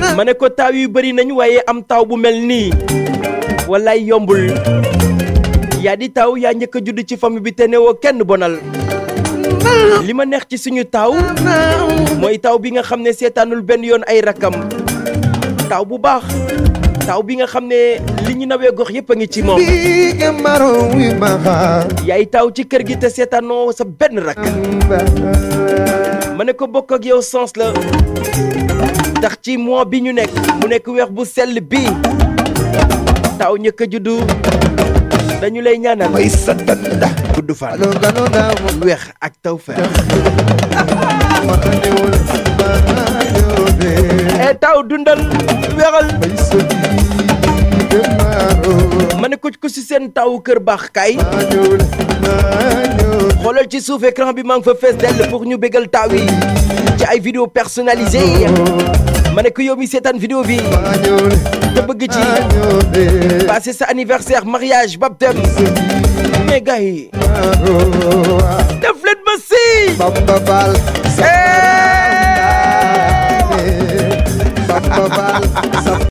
ma ne ko taaw yu bëri nañ waaye am taaw bu mel nii wallaay yombul yaa di taaw yaa njëkk a judd ci famille bi te newoo kenn bonal li ma neex ci suñu taaw mooy taaw bi nga xam ne seetaanul benn yoon ay rakam taaw bu baax taaw bi nga xam ne li ñu nawee gox yépp a ngi ci moom yaay taaw ci kër gi te seetaanoo sa benn rak ma ne ko bokk ak yow sens la tax ci mois bi ñu nekk mu nekk weex bu sell bi taaw ñëkk a juddu dañu lay ñaanal may satanda gudd fan weex ak taw feex e taaw dundal weexal ma ne ko ku si seen taawu kër baax kay xoolal ci suuf écran bi maa ngi fa fees dell pour ñu bégal taaw yi ci ay vidéo personnalisées ma ne ko yow mi seetaan vidéo bi te bëgg ci passé sa anniversaire mariage baptême mais gars yi def leen ma si Bamba Bal Eh,